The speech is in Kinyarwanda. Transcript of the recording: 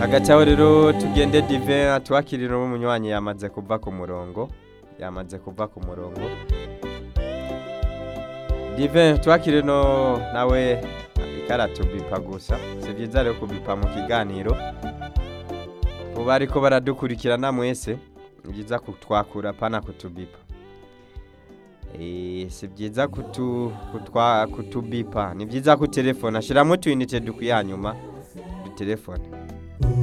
agacaho rero tugende dive atwakirira umunywanyi yamaze kuva ku murongo yamaze kuva ku murongo dive twakire no nawe ikaratubipa gusa si byiza rero kubipa mu kiganiro ubu ariko baradukurikirana mwese ni byiza kutwakura pana kutubipa Eh, si byiza kutu, kutwa, kutubipa ni byiza kutelefona shyiramo utuyinite dukwiye hanyuma dutelefone